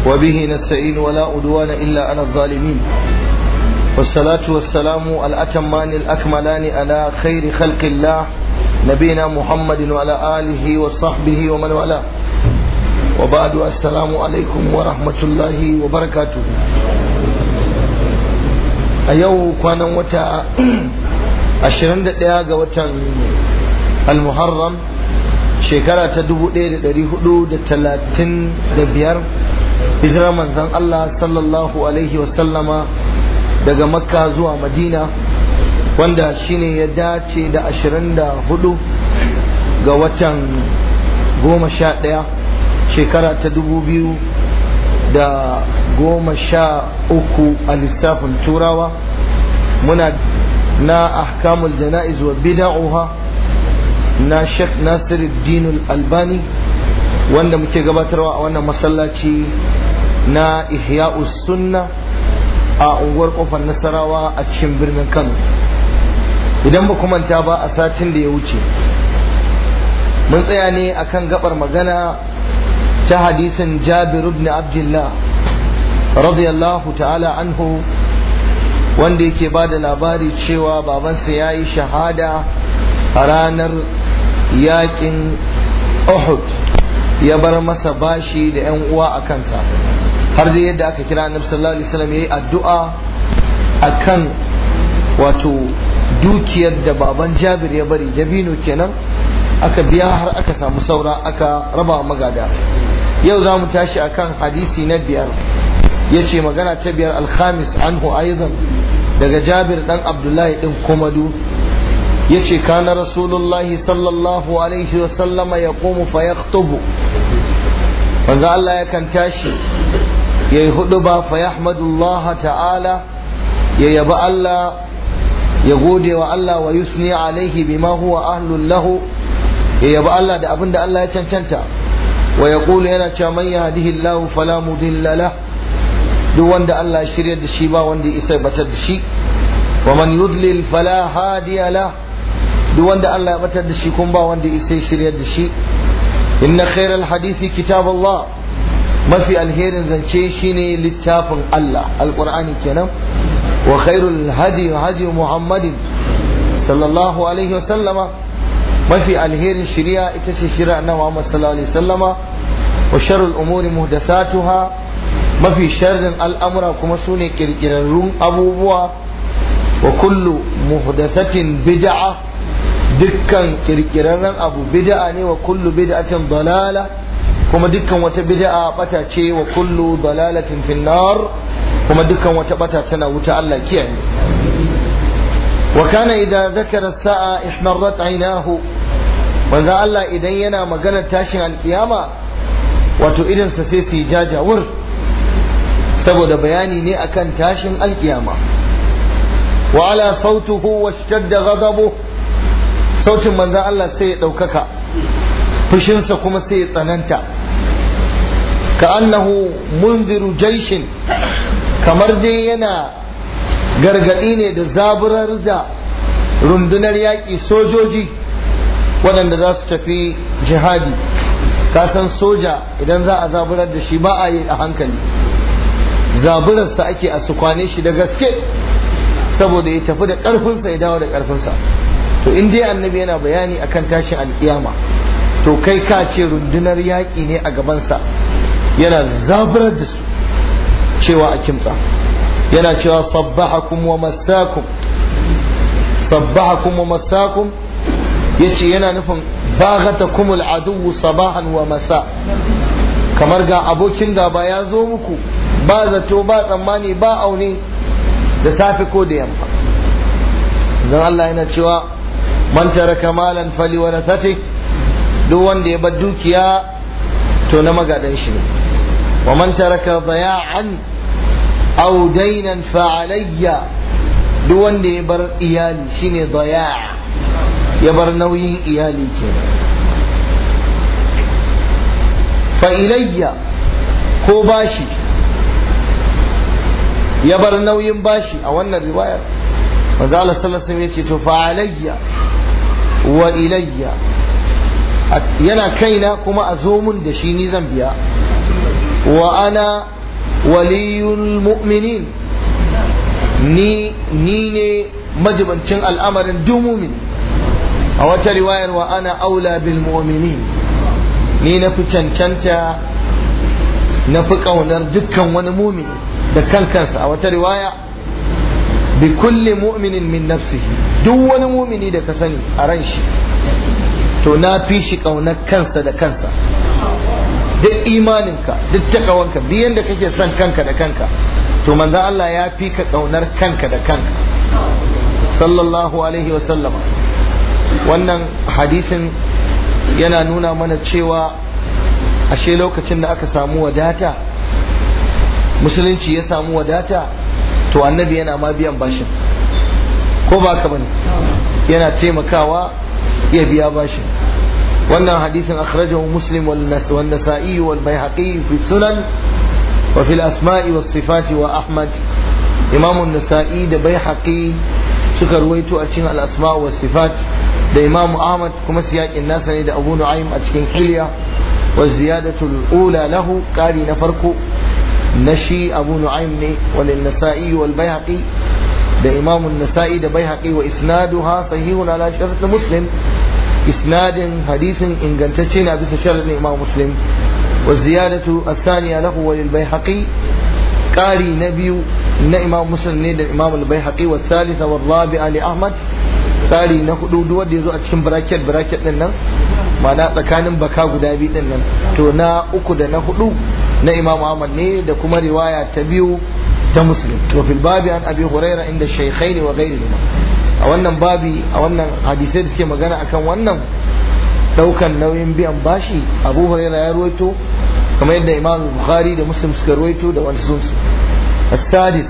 وبه نستعين ولا أدوان إلا على الظالمين والصلاة والسلام الأتمان الأكملان على خير خلق الله نبينا محمد وعلى آله وصحبه ومن والاه وبعد السلام عليكم ورحمة الله وبركاته أيو كان وتا ashirin da ɗaya ga watan almuharram shekara ta dubu ɗaya da ɗari hudu da talatin da biyar hijirar manzan Allah sallallahu alaihi wasallama daga makka zuwa madina wanda shine ya dace da ashirin da hudu ga watan goma sha ɗaya shekara ta dubu biyu da goma sha uku a lissafin turawa muna na ahkamul jana'iz wa bida'uha na Sheikh Nasiruddin Albani wanda muke gabatarwa a wannan masallaci na Ihya'us Sunna a unguwar kofar Nasarawa a cikin birnin Kano idan ba manta ba a satin da ya wuce mun tsaya ne akan gabar magana ta hadisin Jabir ibn Abdullah radiyallahu ta'ala anhu wanda yake ba da labari cewa babansa ya yi shahada a ranar yakin Uhud ya bar masa bashi da 'yan uwa a kansa har da yadda aka kira annabi sallallahu alaihi wasallam yayi addu'a akan wato dukiyar da baban Jabir ya bari dabino kenan aka biya har aka samu saura aka raba magada yau za mu tashi akan hadisi na biyar yace magana ta biyar alhamis anhu aidan daga jabir dan abdullahi din komadu yace kana rasulullahi sallallahu alaihi wa sallama yaqumu fa yaktubu manzo Allah yakan tashi yayi hudu ba fa yahmadullah ta'ala ya yaba Allah ya gode wa Allah wa yusni alaihi bima huwa ahlul lahu ya yaba Allah da abinda Allah ya cancanta wa yaqulu yana cewa man yahdihillahu fala mudilla lahu duk wanda Allah ya shirya da shi ba wanda ya isa batar da shi wa man yudlil fala hadiya la duk wanda Allah ya batar da shi kun ba wanda ya isa shirya da shi inna khairal hadisi kitab Allah mafi alherin zance shine littafin Allah alqur'ani kenan wa khairul hadi hadi muhammadin sallallahu alaihi wa sallama mafi alherin shari'a ita ce shari'a na Muhammad sallallahu alaihi wa sallama wa sharrul umuri muhdathatuha mafi sharrin al'amura kuma su ne ƙirƙirarrun abubuwa wa kullu muhdathatin bid'a dukkan ƙirƙirarren abu bid'a ne wa kullu bid'atin dalala kuma dukkan wata bid'a bata ce wa kullu dalalatin finnar kuma dukkan wata bata tana wuta Allah kiyaye wa kana idza zakara sa'a ihmarrat aynahu manzo Allah idan yana magana tashin alkiyama wato idan sa sai su jajawur saboda bayani ne akan tashin alkiyama wa ala sautuhu wa shtadda ghadabu sautin manzon Allah sai ya ɗaukaka fushinsa kuma sai ya tsananta ka annahu munziru jaishin kamar dai yana gargaɗi ne da zaburar da rundunar yaƙi sojoji waɗanda za su tafi jihadi kasan soja idan za a zaburar da shi ba a yi a hankali zaburarsa ake a sukwane shi da gaske saboda ya tafi da ƙarfinsa ya dawo da ƙarfinsa to in dai annabi yana bayani akan tashin alƙiyama to kai ka ce rundunar yaƙi ne a gabansa yana zaburar da su cewa a kimtsa yana cewa sabbahakum wa masakum sabbahakum wa masakum yace yana nufin baghatakumul aduwwu sabahan wa masa kamar ga abokin gaba ya zo muku ba zato ba tsammani ba aune da safe ko da yamma don Allah yana cewa man taraka malan fali warasati duk wanda ya bar dukiya to na magadan shi ne wa man taraka daya'an aw daynan fa alayya duk wanda ya bar iyali shine daya' ya bar nauyin iyali kenan fa ilayya ko bashi ya bar nauyin bashi a wannan riwayar manzo Allah sallallahu alaihi wasallam yace to fa alayya wa ilayya yana kaina kuma a zo mun da shi ni zan biya wa ana waliyul mu'minin ni ni ne majibancin al'amarin duk mumin a wata riwayar wa ana aula bil mu'minin ni na fi cancanta na fi ƙaunar dukkan wani mumin da kankansa a wata riwaya bi kulli mu'minin min nafsihi duk wani mumini da ka sani a ran shi to na fi shi ƙaunar kansa da kansa duk imaninka duk takawanka duk yadda kake son kanka da kanka to manzo Allah ya fi ka ƙaunar kanka da kanka sallallahu alaihi wa sallama wannan hadisin yana nuna mana cewa ashe lokacin da aka samu wadata musulunci ya samu wadata to annabi yana ma biyan bashin ko ba ka bane yana taimakawa ya biya bashin wannan hadisin akhrajahu muslim wal nasa'i wal baihaqi fi sunan wa fil asma'i was sifati wa ahmad imam an-nasa'i da baihaqi suka ruwaito a cikin al-asma' was sifat da imam ahmad kuma siyakin nasa ne da abu nu'aym a cikin hilya wa ziyadatu al-ula lahu qari na farko نشي أبو نعيم وللنسائي والبيهقي ده إمام النسائي ده بيهقي وإسنادها صحيح على شرط مسلم إسناد حديث إن قنتشين بس شرط إمام مسلم والزيادة الثانية له وللبيهقي قاري نبي إن إمام مسلم نيد الإمام البيهقي والثالثة والرابعة لأحمد قاري نخدو دو دي زو أتشم براكت براكت لنا ma'ana tsakanin baka guda biyu din nan to na uku da na hudu na imam ahmad ne da kuma riwaya ta biyu ta muslim wa fil babi an abi huraira inda shaykhaini wa ghairihima a wannan babi a wannan hadisai da suke magana akan wannan daukan nauyin biyan bashi abu huraira ya ruwaito kamar yadda imam bukhari da muslim suka ruwaito da wani sun السادس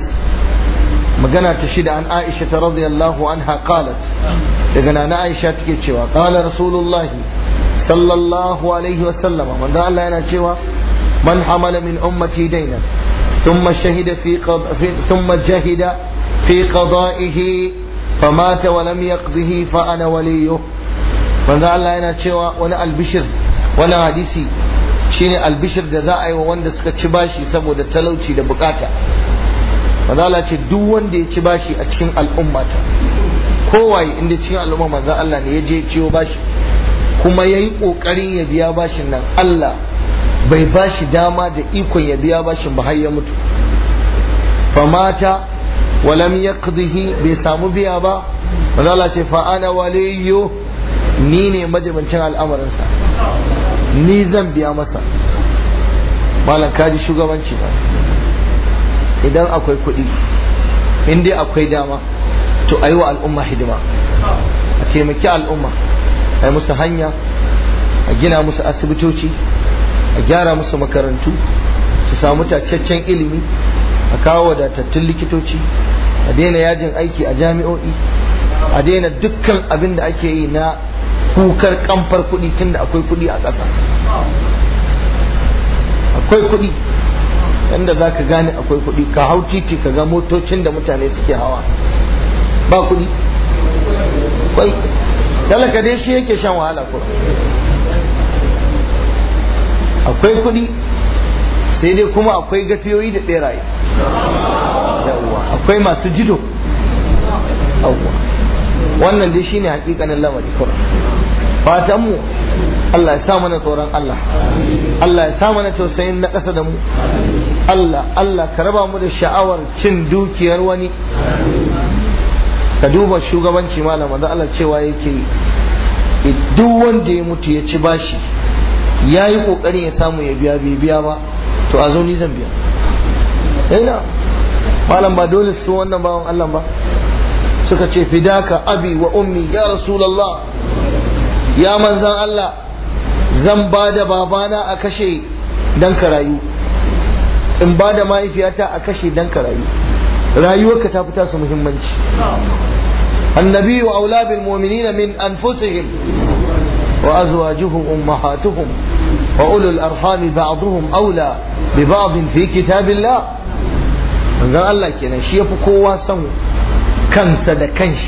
magana ta shida an aisha ta radiyallahu anha qalat daga nana aisha take cewa qala rasulullahi sallallahu alaihi wa sallama manzo Allah yana cewa man hamala min ummati daynan thumma shahida fi thumma jahida fi qada'ihi famata wa lam yaqdihi fa ana waliyuh manzo Allah yana cewa wani albishir wani hadisi shine albishir da za a yi wa wanda suka ci bashi saboda talauci da bukata manzo Allah ce duk wanda ya ci bashi a cikin al'ummata kowaye inda cikin al'umma manzo Allah ne ya je ciwo bashi kuma ya yi ƙoƙarin ya biya bashin nan Allah bai bashi dama da ikon ya biya bashin ba har ya mutu famata walam yaqdihi bai samu biya ba manzo Allah ce fa ana waliyyu ni ne majibancin al'amarinsa ni zan biya masa malam kaji shugabanci ba idan akwai kuɗi in dai akwai dama to a yi wa al'umma hidima a taimaki al'umma a yi musu hanya a gina musu asibitoci a gyara musu makarantu su samu tacaccen ilimi a kawo wadatattun likitoci a daina yajin aiki a jami'o'i a daina dukkan abin da ake yi na kukar kamfar kuɗi tun da akwai kuɗi a ƙasa akwai kuɗi yanda za ka gane akwai kuɗi ka hau titi ka ga motocin da mutane suke hawa ba kuɗi kwai talaka dai shi yake shan wahala kuma akwai kuɗi sai dai kuma akwai gafiyoyi da ɓeraye yawwa akwai masu jido yawwa wannan dai shine hakikanin lamari kuma fatan mu Allah ya sa mana tsoron Allah Allah ya sa mana tausayin na ƙasa da mu Allah Allah ka raba mu da sha'awar cin dukiyar wani ka duba shugabanci malam da Allah cewa yake duk wanda ya mutu ya ci bashi ya yi ƙoƙarin ya samu ya biya bai biya ba to a zo ni zan biya yana malam ba dole su wannan bawan Allah ba suka ce fidaka abi wa ummi ya rasulallah ya manzan Allah zan ba da babana a kashe dan ka rayu in ba da mahaifiyata a kashe dan ka rayu rayuwarka ta fita su muhimmanci annabi wa aula bil mu'minina min anfusihim wa azwajuhum ummahatuhum wa ulul arham ba'dhum aula bi ba'd fi kitabillah manzon Allah kenan shi yafi kowa son kansa da kanshi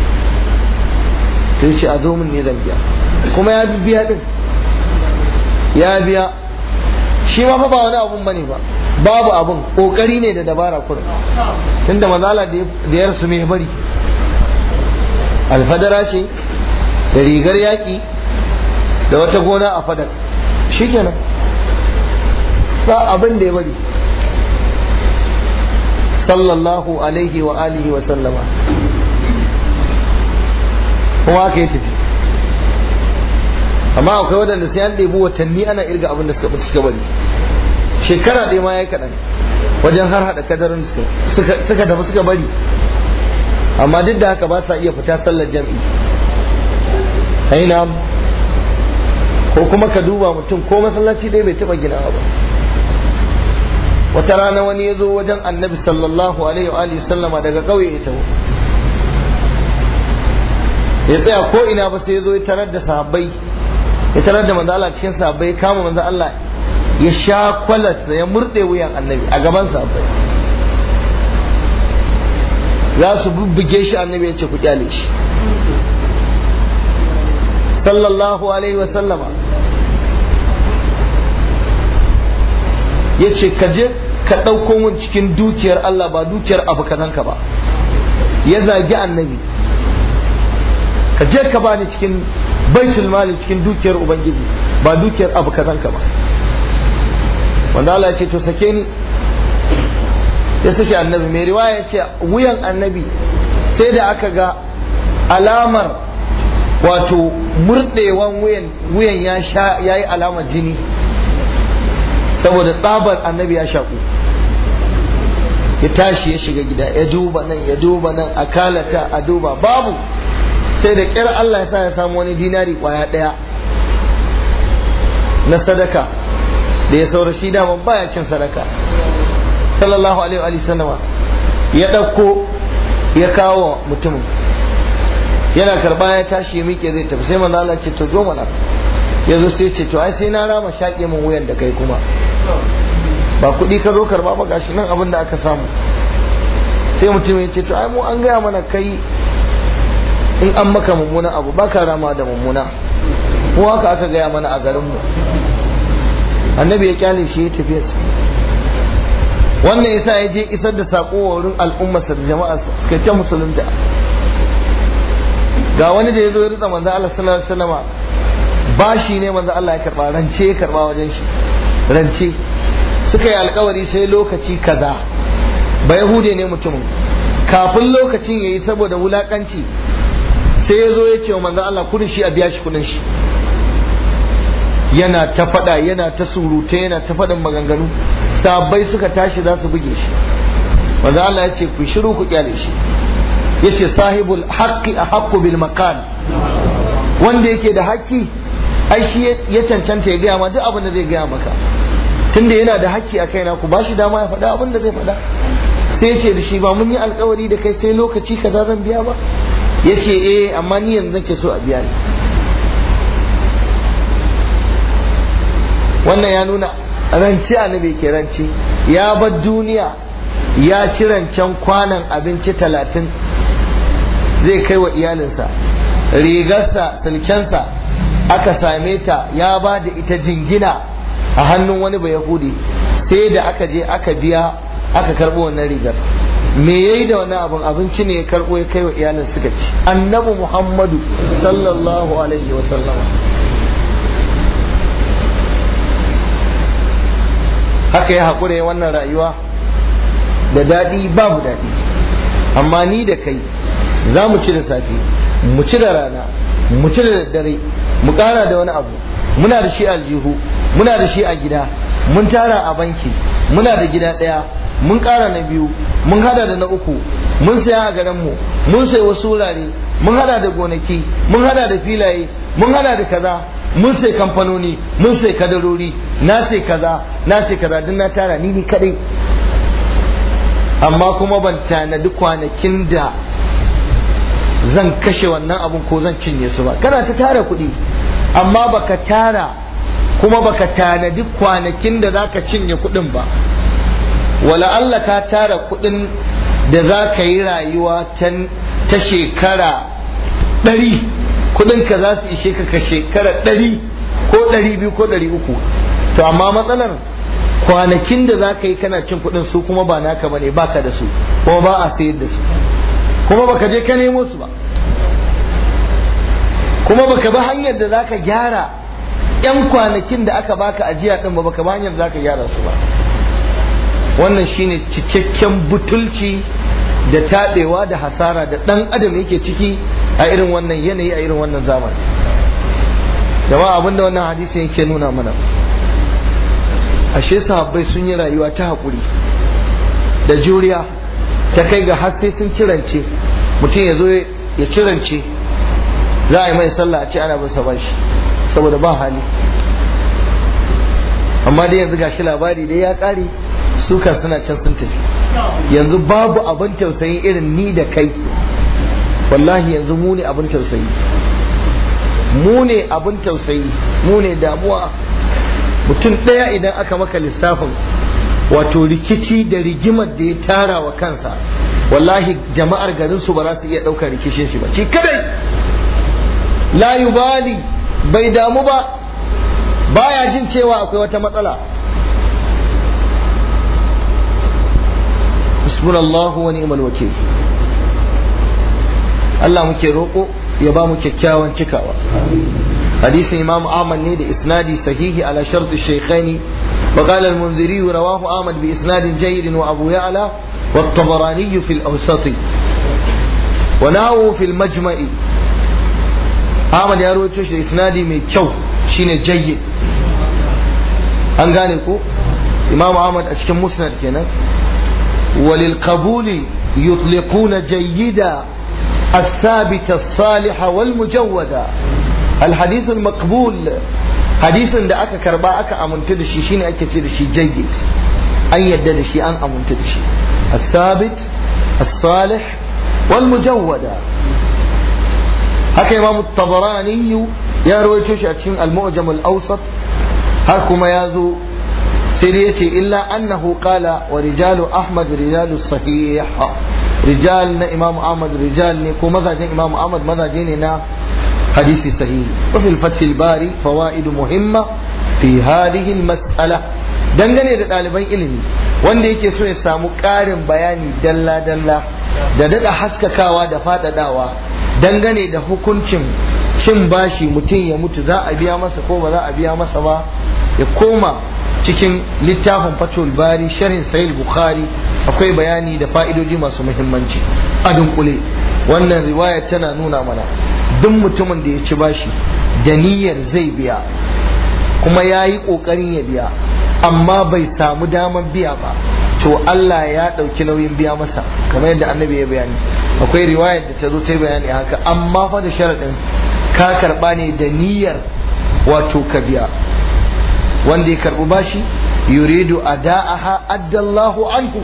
sai ce a zo min ne zan biya kuma ya biya din ya biya shi ma fa ba wani abun bane ba babu abin kokari ne da dabara kurin tunda mazala da ya rasu mai bari alfadara ce da rigar yaƙi da wata gona a fadar shikenan ba abin da ya bari sallallahu alaihi wa alihi wa sallama kuma aka yi tafi amma akwai waɗanda sai an ɗebi watanni ana irga abin da suka mutu suka bari shekara ɗaya ma ya yi kaɗan wajen har haɗa kadarin suka tafi suka bari amma duk da haka ba sa iya fita sallar jam'i aina ko kuma ka duba mutum ko masallaci ɗaya bai taɓa ginawa ba wata rana wani ya zo wajen annabi sallallahu alaihi wa sallama daga ƙauye ya taho ya tsaya ko ina ba sai ya zo ya tarar da sahabbai ya tarar da manzo Allah cikin sahabbai kama manzo Allah ya sha kwalas ya murde wuyan annabi a gaban sahabbai za su bubbuge shi annabi ya ce ku kyale shi sallallahu alaihi wa sallama ya ce ka je ka ɗauko mun cikin dukiyar Allah ba dukiyar abu kazanka ba ya zagi annabi ka je ka bani cikin baitul mali cikin dukiyar ubangiji ba dukiyar abu kazanka ba wanda Allah ya ce to sake ni ya sake annabi mai riwaya ya ce wuyan annabi sai da aka ga alamar wato murɗewan wuyan wuyan ya sha yayi alamar jini saboda tsabar annabi ya shaku ya tashi ya shiga gida ya duba nan ya duba nan a kalata a duba babu sai da ƙyar Allah ya sa ya samu wani dinari kwaya ɗaya na sadaka da ya saura shi daman baya cin sadaka sallallahu alaihi wa sallama ya ɗauko ya kawo mutumin yana karba ya tashi ya miƙe zai tafi sai manzo Allah ce to zo mana ya zo sai ce to ai sai na rama shaƙe min wuyan da kai kuma ba kuɗi ka zo karba ba gashi nan abin da aka samu sai mutum ya ce to ai mu an gaya mana kai in an maka mummuna abu ba ka rama da mummuna ko haka aka gaya mana a garinmu annabi ya kyale shi ya tafiya wannan yasa ya je isar da sako wa wurin al'ummarsa da jama'a suka ta musulunta ga wani da ya zo ya ritsa manzo Allah sallallahu alaihi wasallam bashi ne manzo Allah ya karba rance ya karba wajen shi rance suka yi alkawari sai lokaci kaza ba yahude ne mutumin kafin lokacin yayi saboda wulakanci sai ya zo ya ce wa manzo Allah kudin shi a biya shi kudin shi yana ta faɗa yana ta surutai yana ta faɗin maganganu sabbai suka tashi za su buge shi manzo Allah ya ce ku shiru ku kyale shi yace sahibul haqqi ahaqqu bil maqal wanda yake da haƙƙi ai shi ya cancanta ya gaya ma duk abin da zai gaya maka tunda yana da haƙƙi a kaina ku bashi dama ya faɗa abin da zai faɗa sai ce da shi ba mun yi alkawari da kai sai lokaci kaza zan biya ba yace eh amma ni yanzu nake so a biya ni wannan ya nuna rance annabi ke rance ya bar duniya ya ci rancen kwanan abinci talatin zai kai wa iyalinsa rigarsa silkensa aka same ta ya ba da ita jingina a hannun wani bai yahudi sai da aka je aka biya aka karɓo wannan rigar me yayi da wannan abin abinci ne ya karɓo ya kai wa iyalin suka ci annabi muhammadu sallallahu alaihi wa sallama haka ya haƙura ya wannan rayuwa da daɗi babu daɗi amma ni da kai za mu ci da safe mu ci da rana mu ci da daddare mu ƙara da wani abu muna da shi aljihu muna da shi a gida mun tara a banki muna da gida ɗaya mun ƙara na biyu mun hada da na uku mun saya a garinmu mun sai wasu wurare mun hada da gonaki mun hada da filaye mun hada da kaza mun sai kamfanoni mun sai kadarori na sai kaza na sai kaza duk na tara ni ni kadai amma kuma ban tanadi kwanakin da zan kashe wannan abun ko zan cinye su ba kana ta tara kuɗi amma baka tara kuma baka tanadi kwanakin da zaka cinye kuɗin ba wala Allah ka tara kuɗin da za ka yi rayuwa ta shekara ɗari kuɗinka za su ishe ka ka shekara ɗari ko ɗari biyu ko ɗari uku to amma matsalar kwanakin da za ka yi kana cin kuɗin su kuma ba naka bane baka da su kuma ba a sayar da su kuma baka je ka nemo su ba kuma baka bi hanyar da za ka gyara yan kwanakin da aka baka ajiya din ba baka bi hanyar da za ka gyara su ba wannan shine cikakken butulci da taɓewa da hasara da ɗan adam yake ciki a irin wannan yanayi a irin wannan zamani jama'a abinda wannan hadisi yake nuna mana ashe sahabbai sun yi rayuwa ta haƙuri da juriya ta kai ga har sai sun cirance mutum ya zo ya cirance za a yi mai sallah a ce ana bin sa bashi saboda ba hali amma dai yanzu gashi labari dai ya ƙare suka suna can sun tafi yanzu babu abin tausayi irin ni da kai wallahi yanzu mu ne abin tausayi mu ne abin tausayi mu ne damuwa mutum ɗaya idan aka maka lissafin wato rikici da rigimar da ya tara wa kansa wallahi jama'ar garin su ba za su iya ɗaukar rikishin shi ba ci kadai la yubali bai damu ba baya jin cewa akwai wata matsala hasbunallahu wa ni'mal wakil Allah muke roƙo ya ba mu kyakkyawan cikawa hadisin imam ahmad ne da isnadi sahihi ala shart shaykhaini wa qala al-munziri rawahu ahmad bi isnadin jayyid wa abu ya'la wa at-tabarani fi al-awsat wa nahu fi al-majma'i ahmad ya rawaito shi da isnadi mai kyau shine jayyid an gane ko imam ahmad a cikin musnad kenan وللقبول يطلقون جيدا الثابت الصالح والمجودا الحديث المقبول حديث da aka karba aka amintu da shi shine ake ce da shi jayyid an yadda da shi an amintu da shi الثابت الصالح والمجودا haka imam tabarani ya rawaito shi a cikin al-mu'jam al-awsat har kuma ya zo sai dai yace illa annahu qala wa rijalu ahmad rijalu sahih rijal na imam ahmad rijal ne ko mazajen imam ahmad mazaje ne na hadisi sahihi wa fil fath al bari fawaid muhimma fi hadhihi al mas'ala dangane da ɗaliban ilimi wanda yake so ya samu ƙarin bayani dalla dalla da daɗa haskakawa da faɗaɗawa dangane da hukuncin cin bashi mutum ya mutu za a biya masa ko ba za a biya masa ba ya koma cikin littafin fatul bari sharhin sahih bukhari akwai bayani da fa'idoji masu muhimmanci a dunkule wannan riwaya tana nuna mana duk mutumin da ya ci bashi da niyyar zai biya kuma ya yi ƙoƙarin ya biya amma bai samu damar biya ba to Allah ya ɗauki nauyin biya masa kamar yadda annabi ya bayani akwai riwayar da ta zo ta bayani haka amma fa da sharaɗin ka karɓa ne da niyyar wato ka biya wanda ya karɓi bashi yuridu ada'aha addallahu anhu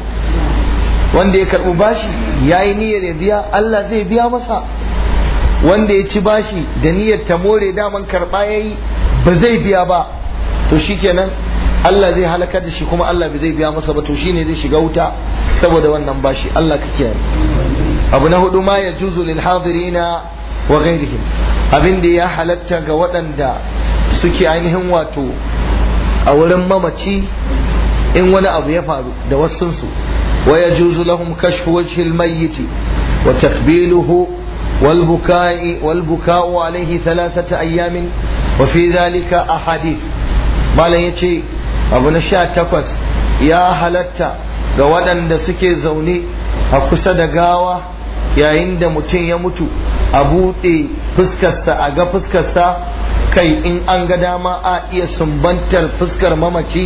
wanda ya karɓi bashi ya yi niyyar ya biya Allah zai biya masa wanda ya ci bashi da niyyar ta more daman karɓa ya yi ba zai biya ba to shikenan Allah zai halakar da shi kuma Allah bai zai biya masa ba to shine zai shiga wuta saboda wannan bashi Allah ka kiyaye abu na hudu ma ya juzu lil hadirina wa ghairihim abin da ya halatta ga waɗanda suke ainihin wato a wurin mamaci in wani abu ya faru da wasunsu wa ya juzu lahum kashfu wajhil mayyiti wa takbiluhu wal bukai wal buka'u alayhi thalathata ayyamin wa fi dhalika ahadith malam yace abu na sha takwas ya halatta ga waɗanda suke zaune a kusa da gawa yayin da mutum ya mutu a buɗe fuskarsa a ga fuskarsa kai in an ga dama a iya sumbantar fuskar mamaci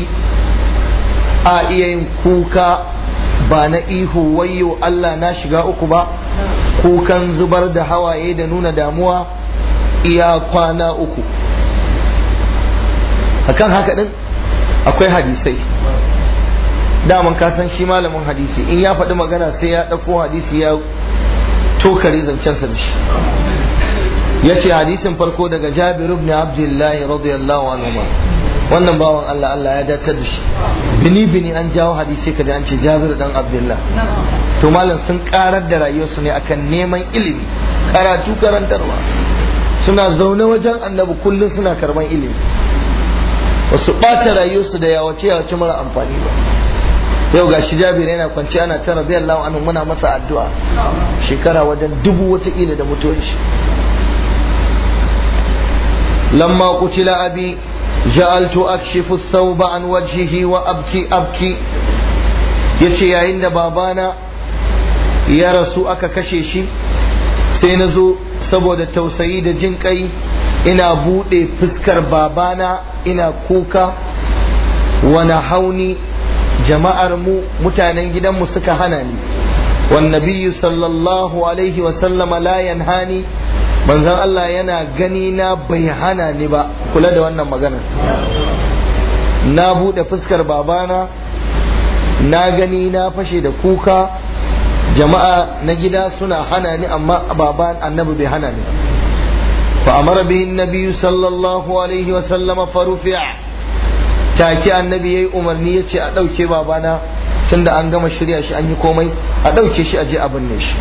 a iya yin kuka ba na ihu wayo Allah na shiga uku ba kukan zubar da hawaye da nuna damuwa iya kwana uku akan haka din akwai hadisai daman ka san shi malamin hadisi in ya faɗi magana sai ya ɗauko hadisi ya tokare zancensa da shi ya ce hadisin farko daga jabir ibn abdullahi radiyallahu anhu wannan bawan Allah Allah ya datar da shi bini bini an jawo hadisi kaji an ce jabir dan abdullah to malam sun karar da rayuwarsu ne akan neman ilimi karatu karantarwa suna zaune wajen annabi kullum suna karban ilimi ba su ɓata rayuwarsu da yawace yawace mara amfani ba yau ga shi jabir yana kwanci ana ta radiyallahu anhu muna masa addu'a shekara wajen dubu wataƙila da mutuwar shi lamma qutila abi ja'altu akshifu as-sawba an wajhihi wa abki abki yace yayin da babana ya rasu aka kashe shi sai na zo saboda tausayi da jin kai ina buɗe fuskar babana ina kuka wani hauni jama'ar mu mutanen gidanmu suka hana ni والنبي صلى الله عليه وسلم لا ينهاني manzon Allah yana gani na bai hana ni ba kula da wannan maganar na buɗe fuskar babana na gani na fashe da kuka jama'a na gida suna hana ni amma baban annabi bai hana ni fa amara bihi annabi sallallahu alaihi wa sallama farufi'a take annabi yayi umarni yace a dauke babana tunda an gama shirya shi an yi komai a dauke shi a je a binne shi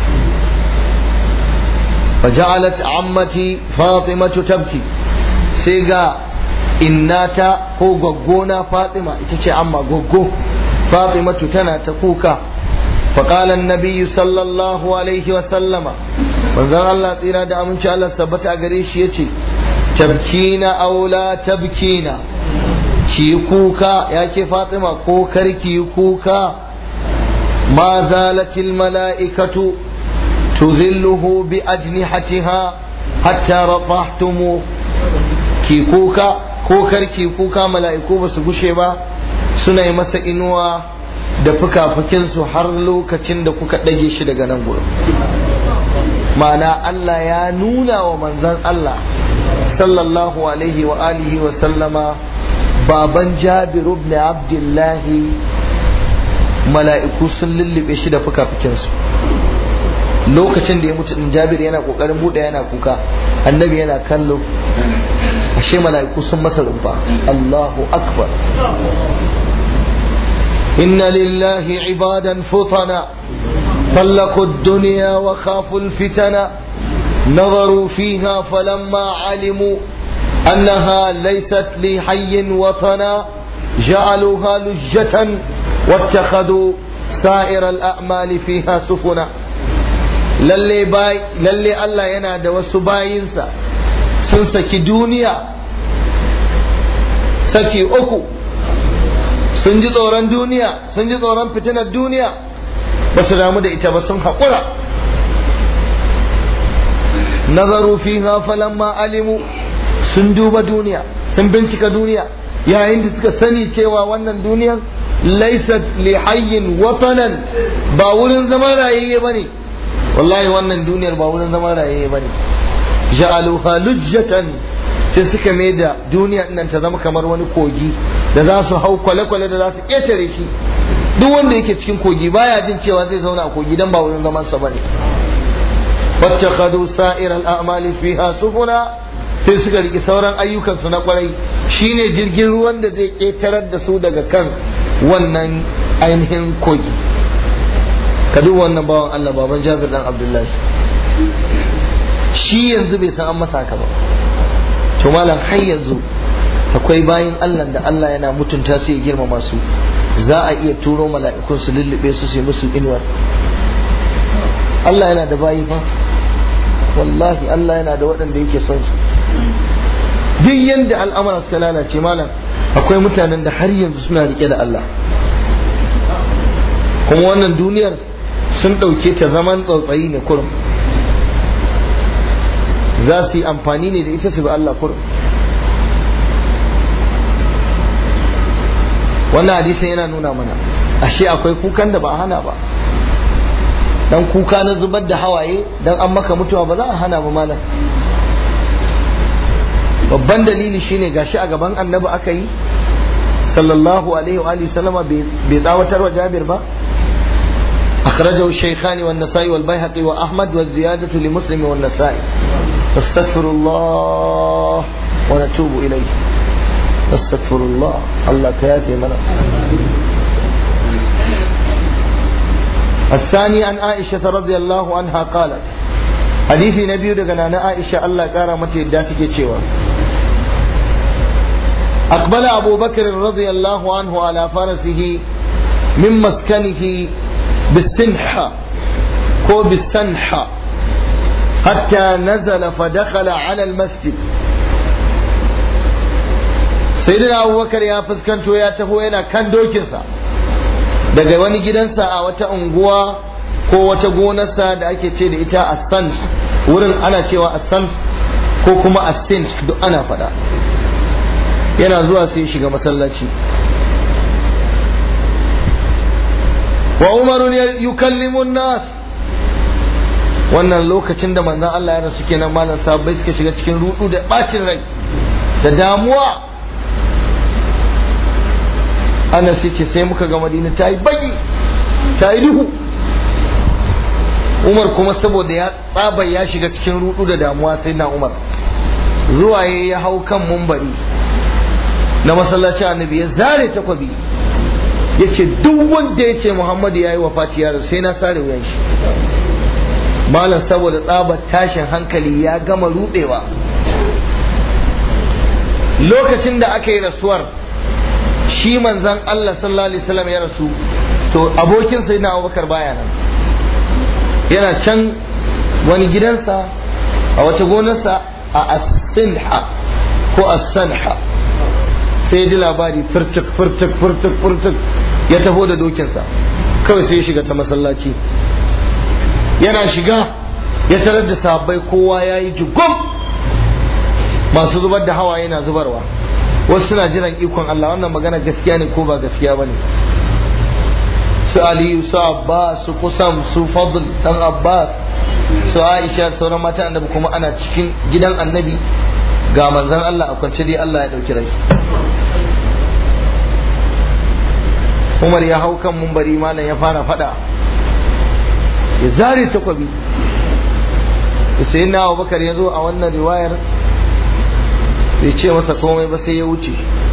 فجعلت عمتي فاطمة تبكي سيغا إناتا هو غوغونا فاطمة إتشي عما غوغو فاطمة تنا تكوكا فقال النبي صلى الله عليه وسلم manzon Allah tsira da aminci Allah tabbata a gare shi yace tabkina aw la tabkina ki kuka ya ke Fatima ko karki kuka ma zalatil mala'ikatu tuzilluhu bi ajnihatiha hatta rafahtumu ki kuka ko karki kuka mala'iku ba su gushe ba suna yi masa inuwa da fuka-fukinsu har lokacin da kuka ɗage shi daga nan gurin ma'ana Allah ya nuna wa manzan Allah sallallahu alaihi wa alihi wa sallama baban jabiru ibn abdullahi mala'iku sun lullube shi da fuka-fukinsu lokacin da ya mutu din jabir yana kokarin buɗe yana kuka annabi yana kallo ashe mala'iku sun masa rumfa Allahu akbar inna lillahi ibadan futana طلقوا الدنيا وخافوا الفتن نظروا فيها فلما علموا أنها ليست لحي وطنا جعلوها لجة واتخذوا سائر الأعمال فيها سفنا lalle lalle Allah yana da wasu bayinsa sun saki duniya saki uku sun ji tsoron duniya sun ji tsoron fitinar duniya ba su damu da ita ba sun haƙura nazaru fiha falamma alimu sun duba duniya sun bincika duniya yayin da suka sani cewa wannan duniyar laisat li hayyin watanan ba wurin zama rayayye bane wallahi wannan duniyar ba wurin zama rayayye bane ja'aluha lujjatan sai suka mai da duniya nan ta zama kamar wani kogi da za su hau kwale-kwale da za su ƙetare shi duk wanda yake cikin kogi baya jin cewa zai zauna a kogi dan ba wurin zaman sa bane wattakhadhu sa'ir al-a'mali fiha sufuna sai suka riki sauran ayyukan su na kwarai shine jirgin ruwan da zai ƙetarar da su daga kan wannan ainihin kogi ka duba wannan bawan Allah baban Jabir dan Abdullahi shi yanzu bai san an masa haka ba to malam har yanzu akwai bayin Allah da Allah yana mutunta su ya girmama su za a iya turo mala'ikun su lullube su su musu inuwar Allah yana da bayi fa wallahi Allah yana da waɗanda yake son su duk yanda al'amura suka lalace malam akwai mutanen da har yanzu suna rike da Allah kuma wannan duniyar sun ɗauke ta zaman tsautsayi ne kurum za su yi amfani ne da ita su bi Allah kurum wannan hadisin yana nuna mana ashe akwai kukan da ba a hana ba dan kuka na zubar da hawaye dan an maka mutuwa ba za a hana ba malam babban dalili shine gashi a gaban annabi aka yi sallallahu alaihi wa alihi sallama bai tsawatar wa jabir ba أخرجه الشيخان والنسائي والبيهقي وأحمد والزيادة لمسلم والنسائي استغفر الله ونتوب إليه استغفر الله الله كافي منا الثاني عن عائشة رضي الله عنها قالت حديث نبي دغنا عائشة الله قال متى داتك cewa أقبل أبو بكر رضي الله عنه على فرسه من مسكنه بالسنحة هو بالسنحة حتى نزل فدخل على المسجد سيدنا أبو بكر يا فسكنتو يا تهو ينا كان دوكنسا daga wani gidansa a wata unguwa ko wata gonarsa da ake ce da ita assan wurin ana cewa assan ko kuma assin duk ana faɗa yana zuwa sai shiga masallaci wa umarun yukallimun nas wannan lokacin da manzon Allah ya rasu kenan malam sahabbai suka shiga cikin rudu da bacin rai da damuwa ana ce sai muka ga madina ta yi baki ta yi duhu umar kuma saboda ya tsaba ya shiga cikin rudu da damuwa sai na umar zuwa ya hau kan mumbari na masallaci annabi ya zare takwabi ya ce duk wanda ya ce muhammadu ya yi wa fatiyar sai na sare wuyan shi malam saboda tsabar tashin hankali ya gama rudewa lokacin da aka yi rasuwar shi manzan Allah sallallahu alaihi wasallam ya rasu to abokin sai na abubakar baya nan yana can wani gidansa a wata gonarsa a asinha ko asanha sai ji labari furtuk furtuk furtuk furtuk ya taho da dokinsa kawai sai ya shiga ta masallaci yana shiga ya tarar da sabbai kowa ya yi jugum masu zubar da hawa yana zubarwa wasu suna jiran ikon Allah wannan magana gaskiya ne ko ba gaskiya ba ne su aliyu su abbas su kusam su fadl dan abbas su aisha sauran mata annabi kuma ana cikin gidan annabi ga manzon Allah a kwance dai Allah ya dauki rai Umar ya hau kan mumbari malam ya fara fada ya zare takwabi sai na Abubakar ya zo a wannan riwayar bai ce masa komai ba sai ya wuce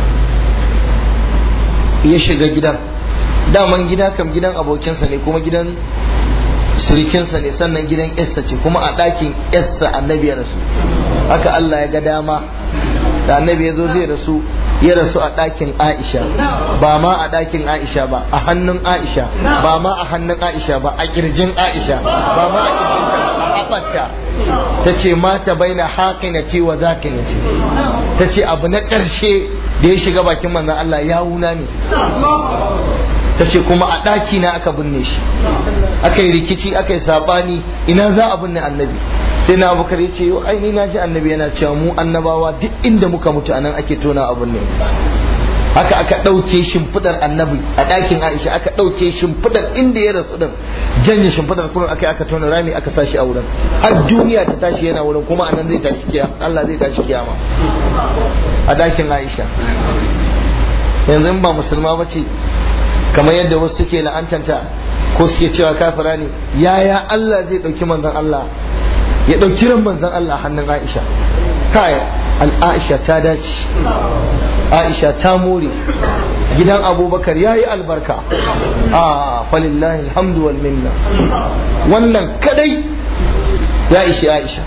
ya shiga gidan daman gida kam gidan abokinsa ne kuma gidan surikinsa ne sannan gidan yarsa ce kuma a ɗakin yarsa annabi ya rasu haka Allah ya ga dama da annabi ya zo zai rasu ya rasu a ɗakin Aisha ba ma a ɗakin Aisha ba a hannun Aisha ba ma a hannun Aisha ba a kirjin Aisha ba ma a kirjin a haɓarta ta ce mata baina haƙinati wa zaƙinati ta ce abu na ƙarshe da ya shiga bakin manzan Allah ya wuna ne ta ce kuma a ɗaki na aka binne shi aka yi rikici aka yi saɓani ina za a binne annabi sai na abubakar ya ce ai ni na ji annabi yana cewa mu annabawa duk inda muka mutu anan ake tona abin ne haka aka ɗauke shimfiɗar annabi a ɗakin aisha aka ɗauke shimfiɗar inda ya rasu ɗin janye shimfiɗar kuma aka aka tona rami aka sashi a wurin har duniya ta tashi yana wurin kuma anan zai tashi kiyama Allah zai tashi kiyama a ɗakin aisha yanzu in ba musulma ba ce kamar yadda wasu suke la'antanta ko suke cewa kafira ne yaya Allah zai ɗauki manzon Allah ya ɗauki ran manzon Allah hannun Aisha kai al'aisha ta dace Aisha ta more gidan Abubakar ya yi albarka a falillahi alhamdu wal minna wannan kadai ya ishi Aisha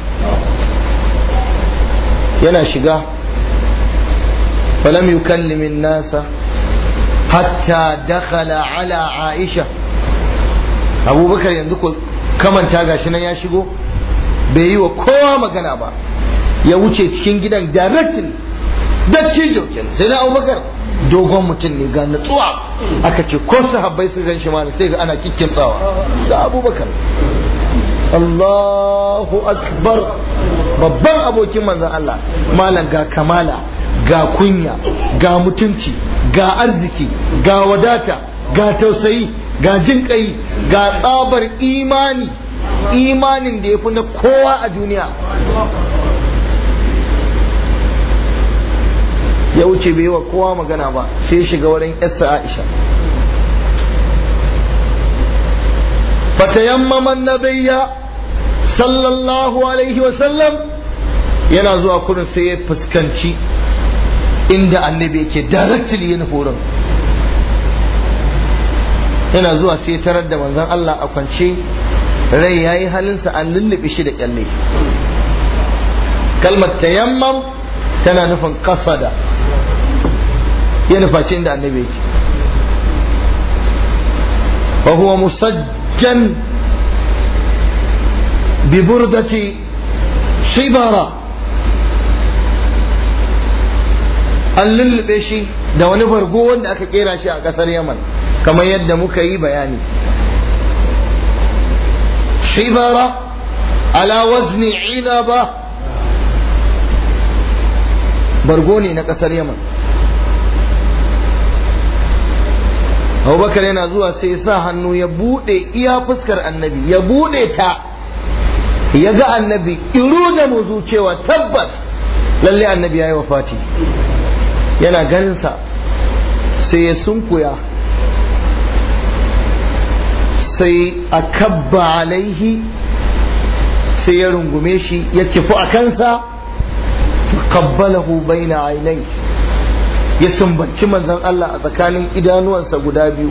yana shiga falam yukallimin nasa hatta dakhala ala Aisha Abubakar yanzu ko kamanta gashi nan ya shigo bai yi wa kowa magana ba ya wuce cikin gidan directly dattijo kenan sai na abubakar dogon mutum ne ga natsuwa aka ce ko sahabbai su gan shi ma sai ga ana kikkin tsawa da abubakar Allahu akbar babban abokin manzon Allah malam ga kamala ga kunya ga mutunci ga arziki ga wadata ga tausayi ga jin kai ga tsabar imani imanin da ya fi na kowa a duniya ya wuce bai wa kowa magana ba sai shiga wurin yassa aisha fatayammaman nabiyya sallallahu alaihi wasallam yana zuwa kurin sai ya fuskanci inda annabi yake directly yin horon yana zuwa sai tarar da manzon Allah a kwance rai ya yi halinsa an lullube shi da kyalle kalmar tayammam tana nufin kasada ya nufaci inda annabi yake wa huwa musajjan bi burdati shibara an lullube shi da wani bargo wanda aka kera shi a kasar yaman kamar yadda muka yi bayani shibara ala wazni inaba bargo ne na kasar yaman abubakar yana zuwa sai ya sa hannu ya bude iya fuskar annabi ya bude ta ya ga annabi iru da muzu cewa tabbas lalle annabi ya yi wafati yana ganinsa sai ya sunkuya sai a kabba alaihi sai ya rungume shi ya kifu a kansa kabbalahu baina ainai ya sumbanci manzon Allah a tsakanin idanuwansa guda biyu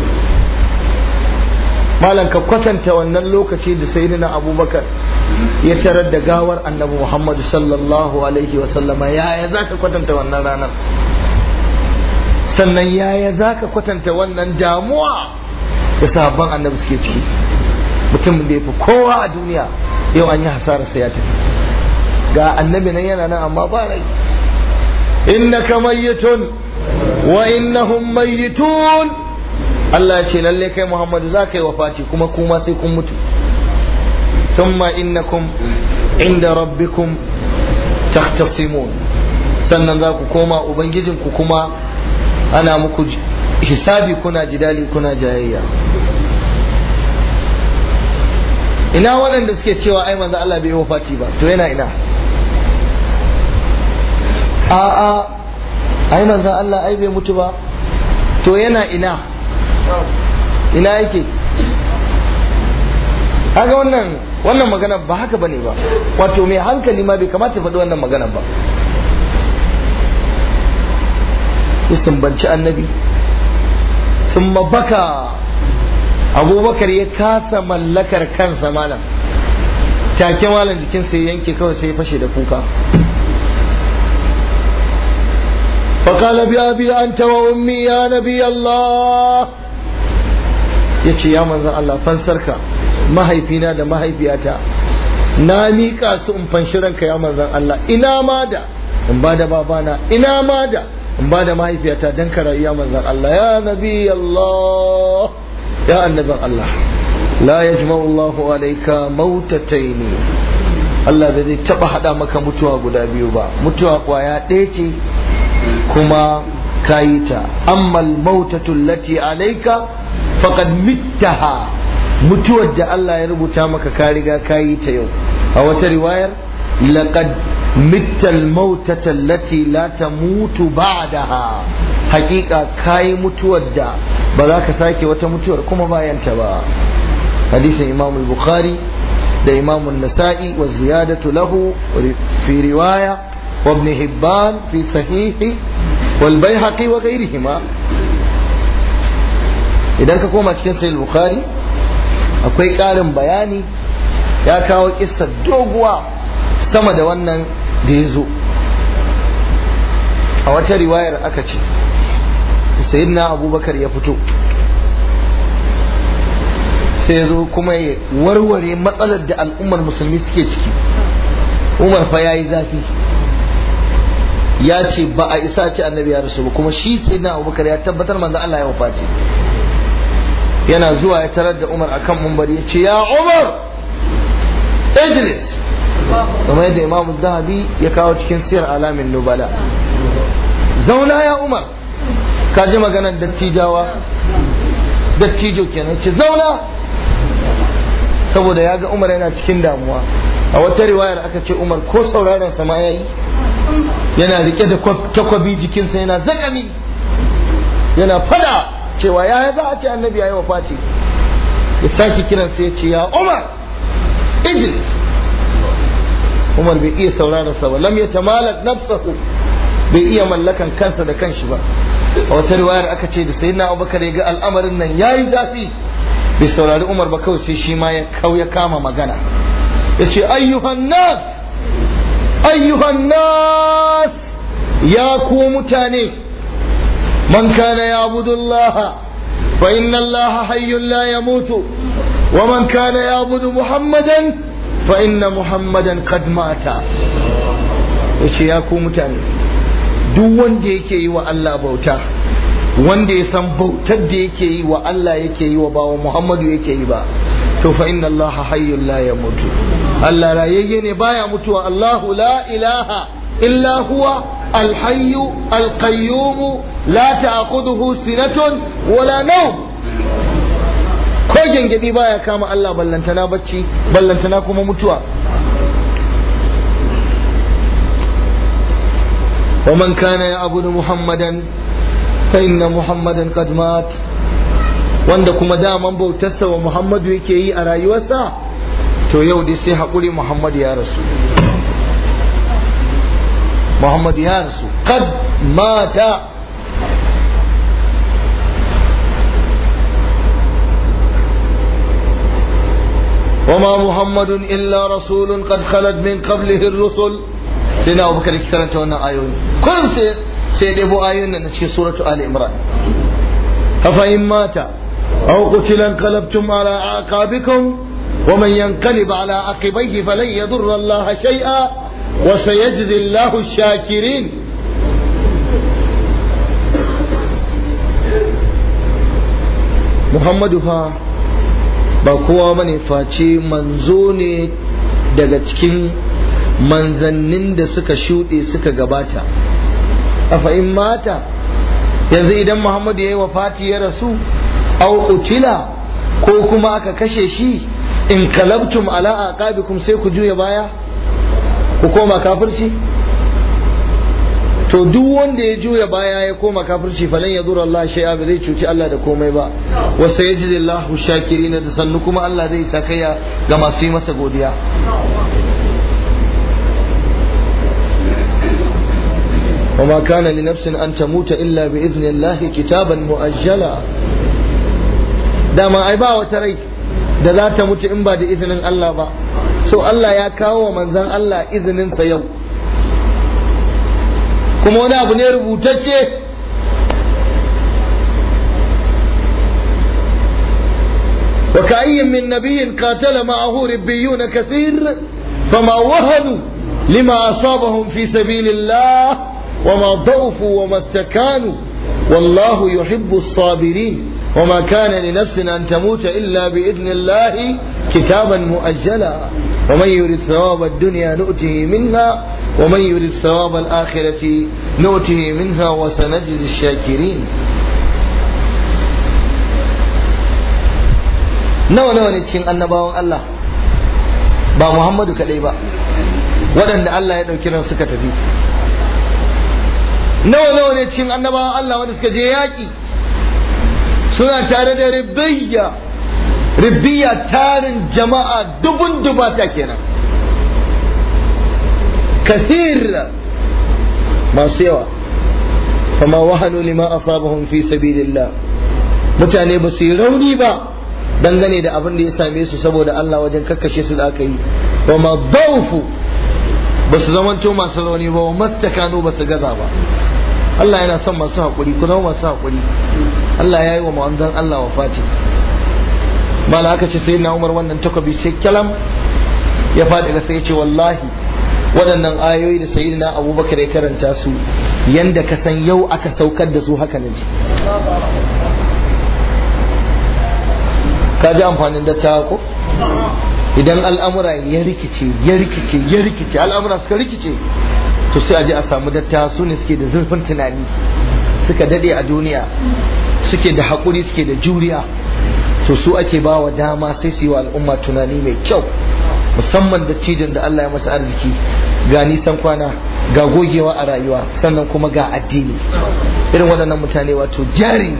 malam ka kwatanta wannan lokaci da sayyidina abubakar ya tarar da gawar annabi muhammadu sallallahu alaihi wasallama yaya za ka kwatanta wannan ranar sannan yaya za ka kwatanta wannan damuwa da sahabban annabi suke ciki mutum da ya fi kowa a duniya yau an yi hasararsa ya tafi ga annabi nan yana nan amma ba rai innaka mayyitun wa innahum mayyitun Allah ya ce lalle kai Muhammadu za ka yi wafati kuma kuma sai kun mutu thumma innakum inda rabbikum tahtasimun sannan za ku koma ubangijinku kuma ana muku hisabi kuna jidali kuna jayayya ina waɗanda suke cewa ai manzo Allah bai yi wafati ba to yana ina a'a ai manzo Allah ai bai mutu ba to yana ina ina yake kaga wannan wannan magana ba haka bane ba wato mai hankali ma bai kamata faɗi wannan magana ba ya sumbanci annabi sun baka abubakar ya kasa mallakar kansa malam take malam jikinsa ya yanke kawai sai ya fashe da kuka فقال بأبي أنت وأمي يا نبي الله yace ya manzan Allah fansarka mahaifina da mahaifiyata na miƙa su in fanshi ranka ya manzan Allah ina ma da in ba da babana ina ma da in ba da mahaifiyata dan ka rayu ya manzan Allah ya nabi Allah ya annabin Allah la yajma'u Allahu alayka mautataini Allah bai zai taba hada maka mutuwa guda biyu ba mutuwa kwaya ɗaya ce kuma kayi ta amma mautatu lati alayka faqad mittaha mutuwar da Allah ya rubuta maka ka riga kayi ta yau a wata riwayar laqad mitta al-mautata allati la tamutu ba'daha hakika kayi mutuwar da ba za ka sake wata mutuwar kuma bayan ta ba hadisin Imam al-Bukhari da Imam an-Nasa'i wa ziyadatu lahu fi riwaya وابن هبان في صحيحه والبيهقي وغيرهما idan ka koma cikin sahih bukhari akwai ƙarin bayani ya kawo kissa doguwa sama da wannan da ya zo a wata riwayar aka ce sayyidina abubakar ya fito sai ya zo kuma ya warware matsalar da al'ummar musulmi suke ciki umar fa ya yi zafi ya ce ba a isa ce annabi ya rasu ba kuma shi sai na abubakar ya tabbatar manzo Allah ya wafati yana zuwa ya tarar da umar akan mumbari ya ce ya umar ijlis kamar yadda imamu zahabi ya kawo cikin siyar alamin nubala zauna ya umar ka ji maganar dattijawa dattijo kenan ce zauna saboda ya ga umar yana cikin damuwa a wata riwayar aka ce umar ko sauraron sama ya yi yana rike da takwabi jikinsa yana zagami yana fada cewa ya za a ce annabi ya yi wafati ya sake kiransa ya ce ya umar idris umar bai iya sauraron sa ba lam ya tamalak nafsahu bai iya mallakan kansa da kanshi ba a wata riwayar aka ce da sayyidina abubakar ya ga al'amarin nan yayi zafi bai saurari umar ba kawai sai shi ma ya kau ya kama magana ya ce ayyuhan nas ayyuhan nas ya ku mutane من كان يعبد الله فإن الله حي لا يموت ومن كان يعبد محمدا فإن محمدا قد مات yace ya ku mutane duk wanda yake yi wa Allah bauta wanda ya san bautar da yake yi wa Allah yake yi wa bawa Muhammadu yake yi ba to fa inna Allah hayyul la yamutu Allah rayayye ne baya mutuwa Allahu la ilaha illa huwa الحي القيوم لا تأخذه سنة ولا نوم ko gyangyaɗi baya kama Allah ballantana bacci ballantana kuma mutuwa ومن كان يعبد محمدا فإن محمدا قد مات wanda kuma daman bautarsa wa Muhammadu yake yi a rayuwarsa to yau dai sai haƙuri Muhammadu ya rasu Muhammadu ya rasu kad mata وما محمد إلا رسول قد خلت من قبله الرسل سيدنا أبو بكر كرنت وانا آيون كل سيد أبو آيون نشي سورة آل إمران أفإن مات أو قتل انقلبتم على أعقابكم ومن ينقلب على عقبيه فلن يضر الله شيئا وسيجزي الله الشاكرين محمد فا ba kowa bane face manzo ne daga cikin manzannin da suka shuɗe suka gabata a in mata yanzu idan muhammadu ya yi wa fati ya rasu au utila ko kuma aka kashe shi in kalabtum ala aqabikum sai ku juya baya ku koma kafirci to duk wanda ya juya baya ya koma kafirci falan ya zura Allah shay'a ba zai cuci Allah da komai ba wa sayajidillahu shakirin da sannu kuma Allah zai sakaya ga masu yi masa godiya وما كان لنفس أن تموت إلا بإذن الله كتابا مؤجلا dama ai ba wata rai da za ta mutu in ba da izinin Allah ba so Allah ya kawo wa manzan Allah izininsa yau kuma wani abu ne rubutacce وكأي من نبي قاتل معه ربيون كثير فما وهنوا لما أصابهم في سبيل الله وما ضعفوا وما استكانوا والله يحب الصابرين وما كان لنفس أن تموت إلا بإذن الله كتابا مؤجلا ومن يريد ثواب الدنيا نؤته منها ومن يريد ثواب الآخرة نؤته منها وسنجزي الشاكرين nawa nawa ne cikin annabawan Allah ba Muhammadu kadai ba waɗanda Allah ya ɗauki ran suka tafi nawa nawa ne cikin annabawan Allah wanda suka je yaƙi suna tare da ribiyya ribiyya tarin jama'a dubun dubata kenan kasir masu yawa fama wahanu lima asabahum fi sabilillah mutane ba su yi rauni ba dangane da abin da ya same su saboda Allah wajen kakkashe su da aka yi wa ma daufu ba su zamanto masu rauni ba wa mastakanu ba su gaza ba Allah yana son masu haƙuri ku zama masu haƙuri Allah ya yi wa ma'anzan Allah wa fati mala aka ce sai na umar wannan takobi sai kyalam ya faɗi ga sai ce wallahi waɗannan ayoyi da sayi na abubakar ya karanta su yanda ka san yau aka saukar da su haka ne ka ji amfanin dattawa ko idan al'amura ya rikice ya rikice ya rikice al'amura suka rikice to sai a je a samu dattawa su ne suke da zurfin tunani suka dade a duniya suke da haƙuri suke da juriya to su ake ba wa dama sai su yi wa al'umma tunani mai kyau musamman da cijin da Allah ya masa arziki ga nisan kwana ga gogewa a rayuwa sannan kuma ga addini irin waɗannan mutane wato jari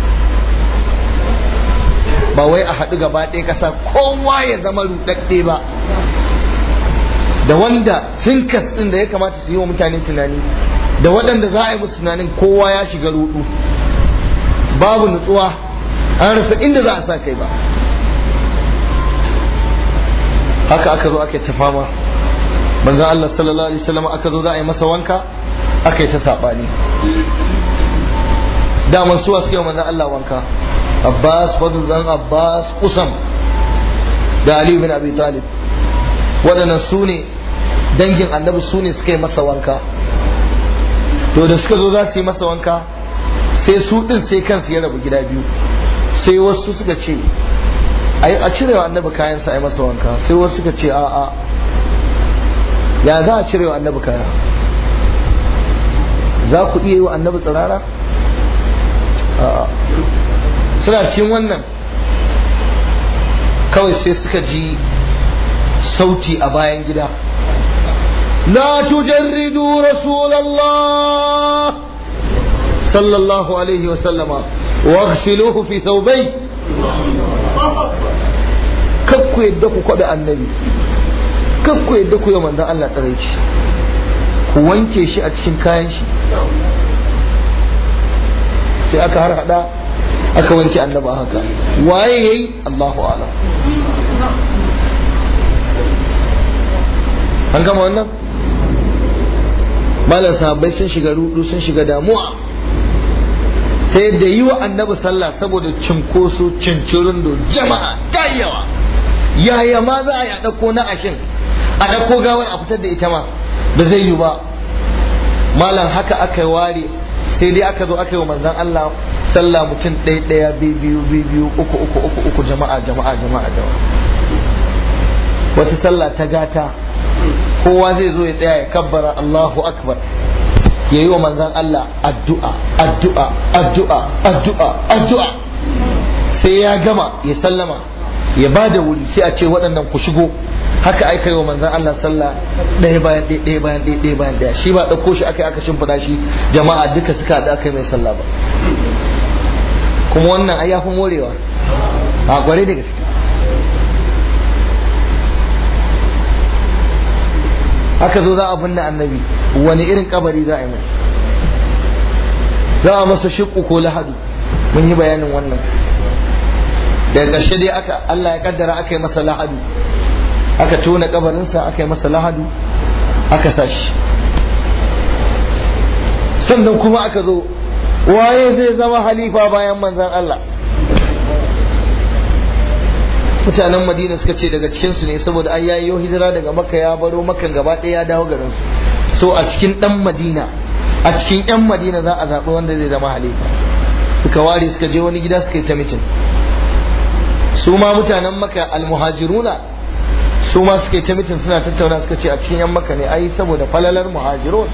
ba wai a haɗu gaba ɗaya ƙasa kowa ya zama ruɗaɗɗe ba da wanda tinkas ɗin da ya kamata su yi wa mutane tunani da waɗanda za a yi musu tunanin kowa ya shiga ruɗu babu nutsuwa an rasa inda za a sa kai ba haka aka zo aka ta fama manzo Allah sallallahu alaihi wasallam aka zo za a yi masa wanka aka yi ta sabani daman suwa suka yi manzon Allah wanka Abbas Fadl dan Abbas Usam da Ali bin Abi Talib waɗannan su ne dangin annabi su ne suka yi masa wanka to da suka zo za su yi masa wanka sai su ɗin sai kansu ya rabu gida biyu sai wasu suka ce a cirewa annabi kayansa a yi masa wanka sai wasu suka ce a'a ya za a cirewa annabi kaya za ku iya yi wa annabi tsirara suna cikin wannan kawai sai suka ji sauti a bayan gida la tujarridu rasulallah sallallahu alaihi wasallama waghsiluhu fi thawbai kakku yadda ku kwaɓe annabi kakku yadda ku yi manzan Allah tsaraici ku wanke shi a cikin kayan shi sai aka har hada aka wanke annaba haka waye yayi Allahu a'lam an gama wannan malam sahabbai sun shiga rudu sun shiga damuwa ta yadda yi wa annabi sallah saboda cinkoso cincirin da jama'a ta yawa yaya ma za a yi a ɗauko na ashin a ɗauko gawar a fitar da ita ma ba zai yi ba malam haka aka yi ware sai dai aka zo aka yi wa manzan Allah sallah mutum ɗaya ɗaya biyu biyu uku uku uku uku jama'a jama'a jama'a jama'a wata sallah ta gata kowa zai zo ya tsaya ya kabbara Allahu akbar ya yi wa manzan Allah addu'a addu'a addu'a addu'a addu'a sai ya gama ya sallama ya ba da wuri sai a ce waɗannan ku shigo haka aka yi wa manzan Allah sallah ɗaya bayan ɗaya ɗaya bayan ɗaya ɗaya bayan ɗaya shi ba ɗauko shi aka yi aka shimfiɗa shi jama'a duka suka haɗu aka yi mai sallah ba kuma wannan ai ya fi morewa a gware da gaske haka zo za a binne annabi wani irin kabari za a yi mai za a masa shiƙu ko lahadu mun yi bayanin wannan daga ƙarshe dai aka Allah ya kaddara aka yi masa lahadu aka tona kabarinsa aka yi masa lahadu aka sashi sannan kuma aka zo waye zai zama halifa bayan manzan Allah mutanen madina suka ce daga cikinsu ne saboda an yayi hijira daga makka ya baro makka gaba ɗaya ya dawo garin su so a cikin ɗan madina a cikin yan madina za a zaɓi wanda zai zama halifa suka ware suka je wani gida suka yi ta mitin su ma mutanen makka almuhajiruna su ma suka yi ta mitin suna tattauna suka ce a cikin yan makka ne ai saboda falalar muhajirun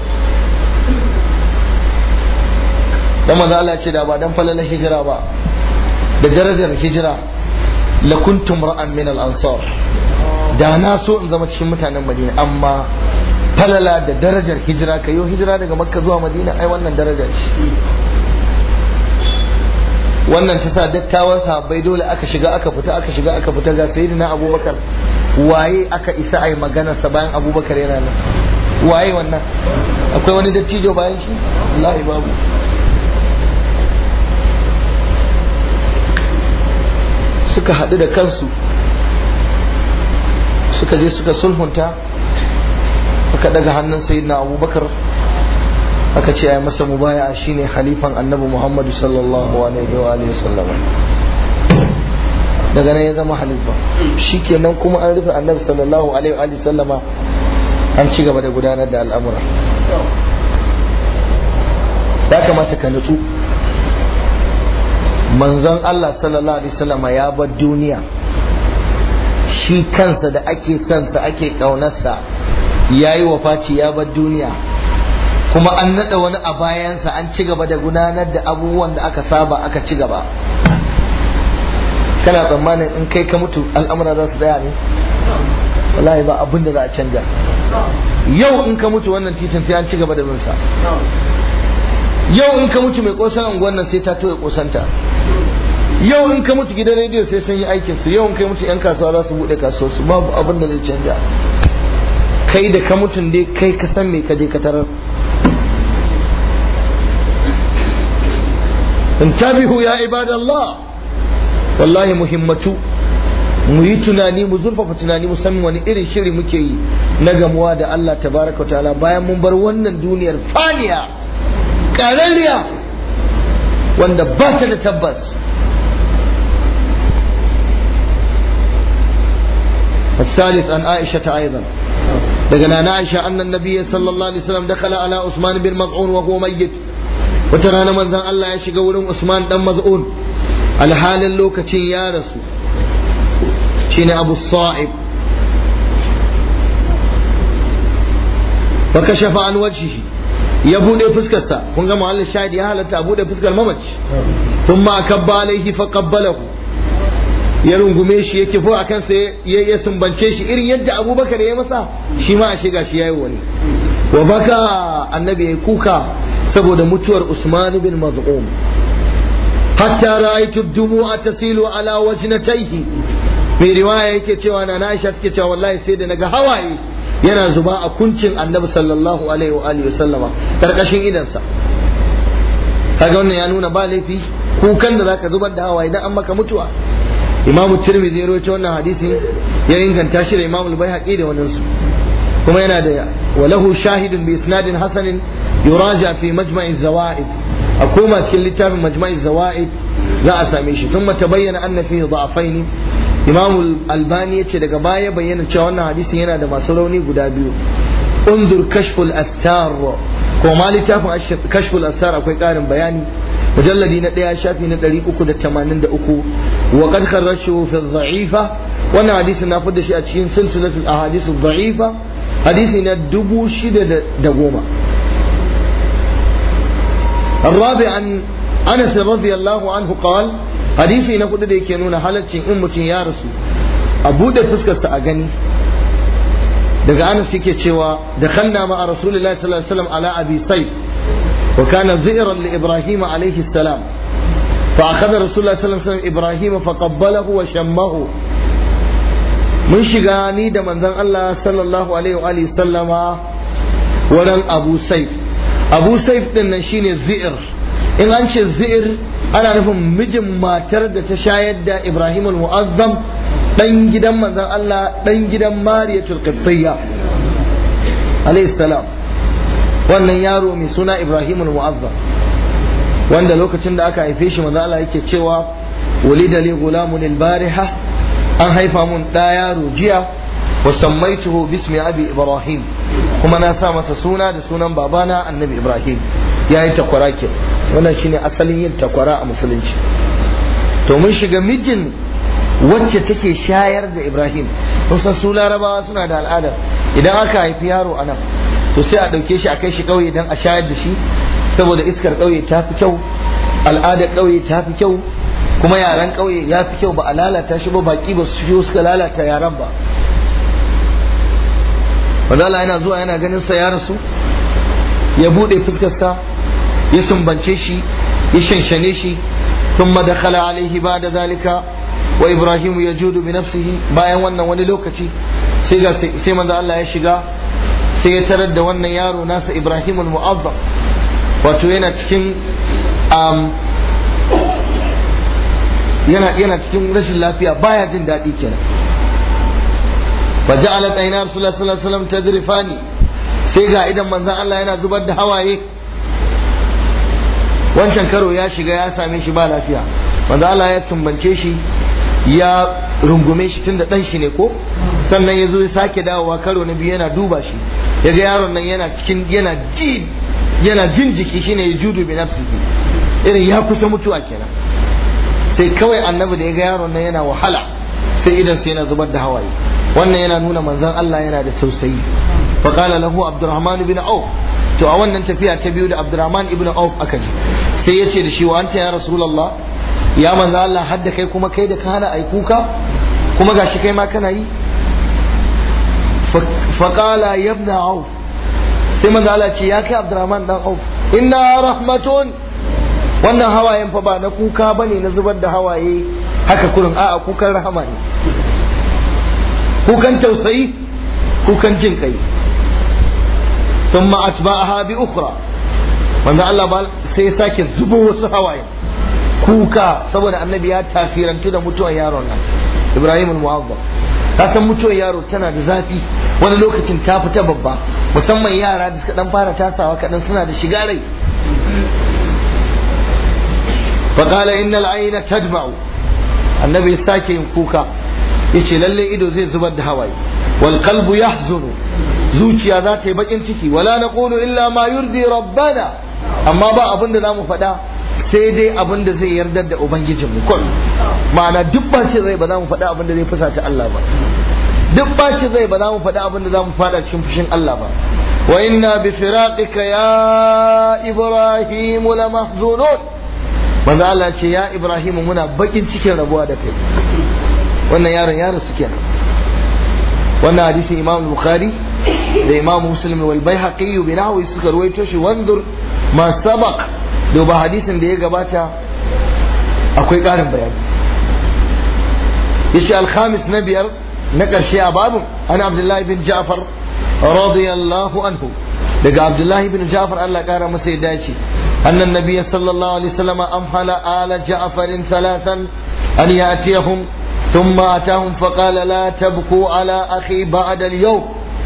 dan manzo Allah ce da ba dan falalar hijira ba da darajar hijira la kuntum ra'an min al ansar da na so in zama cikin mutanen Madina amma falala da darajar hijira kayo hijira daga Makka zuwa Madina ai wannan darajar ce wannan ta sa dattawan sahabbai dole aka shiga aka fita aka shiga aka fita ga sayyidina Abubakar waye aka isa ai magana sa bayan Abubakar yana nan waye wannan akwai wani dattijo bayan shi wallahi babu suka haɗu da kansu suka je suka sulhunta aka daga hannun sayyidina abubakar aka ce ya masa mubaya shine halifan annabi muhammadu sallallahu alaihi wa alihi sallam daga nan ya zama halifa shikenan kuma an rufe annabi sallallahu alaihi wa alihi sallama an ci gaba da gudanar da al'amura ya kamata ka nutsu manzon Allah sallallahu alaihi wasallama ya bar duniya shi kansa da ake sansa ake ƙaunarsa ya yi wafaci ya bar duniya kuma an naɗa wani a bayansa an ci gaba da gudanar da abubuwan da aka saba aka ci gaba kana tsammanin in kai ka mutu al'amura za su tsaya ne wallahi ba abin da za a canja yau in ka mutu wannan titin sai an ci gaba da bin sa yau in ka mutu mai kosan unguwan nan sai ta toye kosanta yau in ka mutu gidan rediyo sai sun yi aikin su yau in kai mutu yan kasuwa za su bude kasuwar su babu abin da zai canja kai da ka mutun dai kai ka san me ka je ka tarar intabihu ya ibadallah wallahi muhimmatu mu yi tunani mu zurfafa tunani musamman wani irin shiri muke yi na gamuwa da Allah tabaraka wa ta'ala bayan mun bar wannan duniyar faniya ƙararriya wanda ba ta da tabbas الثالث عن عائشة أيضا لقنا عائشة أن النبي صلى الله عليه وسلم دخل على عثمان بن مضعون وهو ميت وترانا من ذا الله يشيق ولم عثمان دم مضعون على حال اللوكة يا رسول شين أبو الصائب فكشف عن وجهه ya buɗe fuskarsa kun ga muhallin shahid ya halatta a buɗe fuskar mamaci sun ma kabba alaihi fa qabbalahu ya rungume shi ya kifo a kansa ya ya sumbance shi irin yadda abubakar ya masa shi ma a shiga shi yayi wani wa baka annabi ya kuka saboda mutuwar usman bin maz'um hatta ra'aytu dumu'a tasilu ala wajnatayhi mai riwaya yake cewa na Aisha take cewa wallahi sai da naga hawaye yana zuba a kuncin annabi sallallahu alaihi wa alihi sallama karkashin idansa kaga wannan ya nuna ba laifi kukan da zaka zubar da hawaye idan an maka mutuwa imam tirmidhi ya rawaito wannan hadisin ya inganta shi da imam al-baihaqi da wannan su kuma yana da walahu shahidun bi isnadin hasanin yuraja fi majma'i zawaid a koma cikin littafin majma'i zawaid za a same shi thumma tabayyana anna fihi da'afaini imam albani yace daga baya bayyana cewa wannan hadisin yana da masu rauni guda biyu unzur kashful astar ko ma littafin kashful astar akwai karin bayani mujalladi na ɗaya shafi na ɗari uku da tamanin da uku wa kad kharrashu fi dha'ifa wannan hadisin na fidda shi a cikin silsilatul ahadith dha'ifa hadisi na dubu shida da goma الرابع عن انس رضي الله عنه قال hadisi na kudu da yake nuna halaccin in mutum ya rasu a buɗe fuskarsa a gani daga anas yake cewa da khanna ma a rasulullahi sallallahu alaihi wasallam ala abi sayf wa kana zi'ran li ibrahim alaihi salam fa akhadha rasulullahi sallallahu alaihi wasallam ibrahim fa qabbalahu wa shammahu mun shiga ni da manzon Allah sallallahu alaihi wa alihi sallama wurin abu sayf abu sayf din nan shine zi'r in an ce zi'r ana nufin mijin matar da ta shayar da Ibrahim al-Mu'azzam dan gidan manzon Allah dan gidan Mariyatul Qibtiyya alayhi salam wannan yaro mai suna Ibrahim al-Mu'azzam wanda lokacin da aka haife shi manzon Allah yake cewa walida li gulamun al-bariha an haifa mun da yaro jiya wa sammaituhu bismi abi Ibrahim kuma na sa masa suna da sunan babana annabi Ibrahim yayi takwara ke wannan shine asalin yin takwara a musulunci to mun shiga mijin wacce take shayar da Ibrahim kun san su larabawa suna da al'ada idan aka haifi yaro a nan to sai a ɗauke shi a kai shi ƙauye don a shayar da shi saboda iskar ƙauye ta fi kyau al'adar ƙauye ta fi kyau kuma yaren ƙauye ya fi kyau ba a lalata shi ba baƙi ba su suka lalata yaren ba Wadala yana zuwa yana ganin sa ya rasu ya buɗe fuskarsa ya sumbance shi ya shanshane shi ثم دخل عليه بعد ذلك وإبراهيم يجود بنفسه bayan wannan wani lokaci sai ga sai manzo Allah ya shiga sai ya tarar da wannan yaro nasa Ibrahim al-Mu'azzam wato yana cikin um, yana yana cikin rashin lafiya baya jin daɗi kenan فجعلت عينا رسول الله صلى الله عليه وسلم تذرفاني sai ga idan manzon Allah yana zubar da hawaye wancan karo ya shiga ya same shi ba lafiya manzo Allah ya tumbance shi ya rungume shi tunda dan shi ne ko sannan ya zo ya sake dawowa karo na biyu yana duba shi ya ga yaron nan yana cikin yana ji yana jin jiki shine ya judu bi nafsihi irin ya kusa mutuwa kenan sai kawai annabi da ya ga yaron nan yana wahala sai idan sai yana zubar da hawaye wannan yana nuna manzon Allah yana da tausayi fa qala lahu abdurrahman ibn auf to a wannan tafiya ta biyu da abdurrahman ibn auf aka ji sai ya ce da shi wa anta ya rasulullah ya manzo Allah hadda kai kuma kai da ka hana ai kuka kuma gashi kai ma kana yi fa qala ya ibn auf sai manzo Allah ce ya kai abdurrahman dan auf inna rahmatun wannan hawayen fa ba na kuka bane na zubar da hawaye haka kurin a'a kukan rahama ne kukan tausayi kukan jin kai ثم أتبعها بأخرى wanda Allah ba sai ya sake zubo wasu hawaye kuka saboda annabi ya tasirantu da mutuwar yaron nan Ibrahim al-Mu'azzam ka san mutuwar yaro tana da zafi wani lokacin ta fita babba musamman yara da suka dan fara tasawa kadan suna da shiga rai فقال إن العين تدمع النبي ساكي كوكا yace lalle ido zai zubar da hawaye wal qalbu yahzunu zuciya za ta yi bakin ciki wala naqulu illa ma yurdi rabbana amma ba abin da zamu faɗa sai dai abin da zai yarda da ubangijin mu kun ma'ana duk ba ce zai ba za mu faɗa abin da zai fusata Allah ba duk ba ce zai ba za mu faɗa abin da za mu faɗa cikin fushin Allah ba wa inna bi firaqika ya ibrahim la mahzunun manzo Allah ce ya ibrahim muna bakin cikin rabuwa da kai wannan yaron yaron su kenan wannan hadisin imam bukhari da imam muslim wal baihaqi bi nahwi suka ruwaito shi wandur ma sabaq duba hadisin da ya gabata akwai ƙarin bayani yace al-khamis na biyar na ƙarshe a babu an abdullahi bin ja'far radiyallahu anhu daga abdullahi bin ja'far Allah ƙara masa ya dace annan nabiyyi sallallahu alaihi wasallam amhala ala ja'farin salatan an ya'tiyahum ثم أتاهم فقال لا تبكوا على أخي بعد اليوم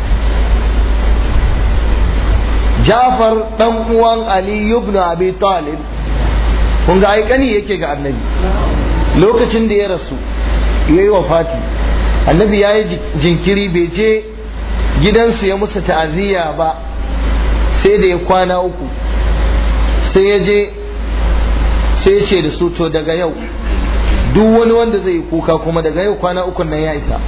جعفر دان علي بن أبي طالب kun ga aikani yake ga annabi lokacin da ya rasu ya yi wafati annabi ya yi jinkiri bai je gidansu ya musu ta'aziyya ba sai da ya kwana uku sai ya je sai ya ce da su to daga yau duk wani wanda zai yi kuka kuma daga yau kwana uku nan ya isa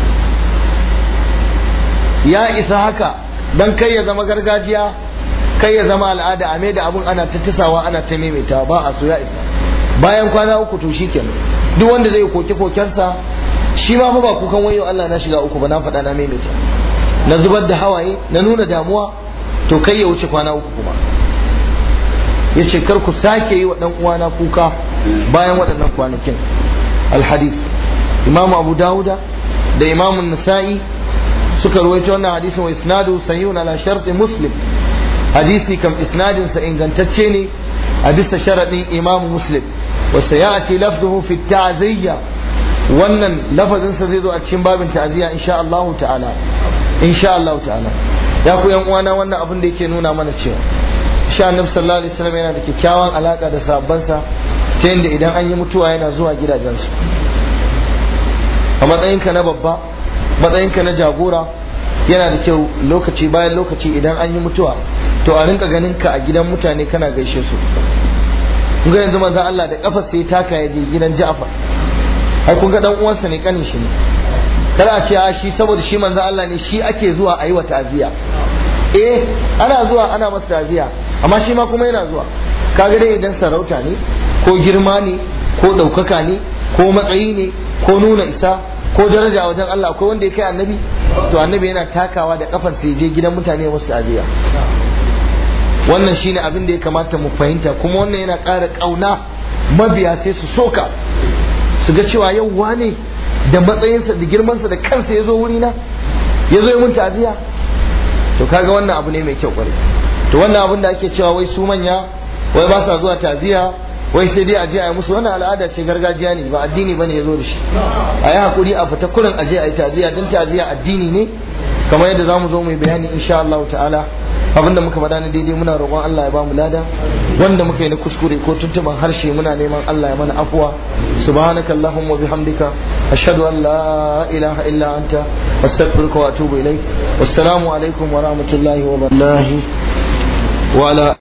ya isa haka don kai ya zama gargajiya kai ya zama al'ada a da abun ana ta tisawa ana ta maimaita ba a so ya isa bayan kwana uku to shi kenan duk wanda zai koke kokensa shi ma ba kukan wayo Allah na shiga uku ba na faɗa na maimaita na zubar da hawaye na nuna damuwa to kai ya wuce kwana uku kuma ya ce kar ku sake yi wa ɗan uwana kuka bayan waɗannan kwanakin alhadis imamu abu dawuda da imamu nasa'i suka ruwaito wannan hadisin wa isnadu sahihun ala sharti muslim hadisi kam isnadin sa ingantacce ne a bisa sharadin imamu muslim wa sayati lafzuhu fi ta'ziyya wannan lafazin sa zai zo a cikin babin ta'ziyya insha Allah ta'ala insha Allah ta'ala ya ku yan uwana wannan abin da yake nuna mana cewa sha annabi sallallahu alaihi wasallam yana da kyakkyawan alaka da sahabbansa ta yadda idan an yi mutuwa yana zuwa gidajensu a matsayinka na babba matsayinka na jagora yana da kyau lokaci bayan lokaci idan an yi mutuwa to a rinka ganin ka a gidan mutane kana gaishe su kun ga yanzu manzon Allah da kafa sai taka ya je gidan Ja'far ai kun ga dan uwansa ne kanin shi ne kada a ce a shi saboda shi manzon Allah ne shi ake zuwa a yi wa ta'aziya eh ana zuwa ana masa ta'aziya amma shi ma kuma yana zuwa kaga dai idan sarauta ne ko girma ne ko ɗaukaka ne ko matsayi ne ko nuna isa ko daraja wajen Allah akwai wanda ya kai annabi to annabi yana takawa da kafan sai je gidan mutane wasu ta'aziya wannan shine abin da ya kamata mu fahimta kuma wannan yana ƙara ƙauna mabiya sai su soka su ga cewa yau wane da matsayinsa da girmansa da kansa ya zo wurina ya zo ya mun ta'aziya to kaga wannan abu ne mai kyau kwarai to wannan abin da ake cewa wai su manya wai ba sa zuwa ta'aziya wai sai dai a je a yi musu wannan al'ada ce gargajiya ne ba addini bane ya zo da shi a yi hakuri a fita kurin a je a yi ta'aziya don ta'aziya addini ne kamar yadda za mu zo mai bayani insha Allah ta'ala abinda muka faɗa na daidai muna roƙon Allah ya ba mu lada wanda muka yi na kuskure ko tuntuban harshe muna neman Allah ya mana afuwa subhanaka allahumma bihamdika ashhadu an la ilaha illa anta astaghfiruka wa atubu ilaik wassalamu alaikum wa rahmatullahi wa barakatuh wa ala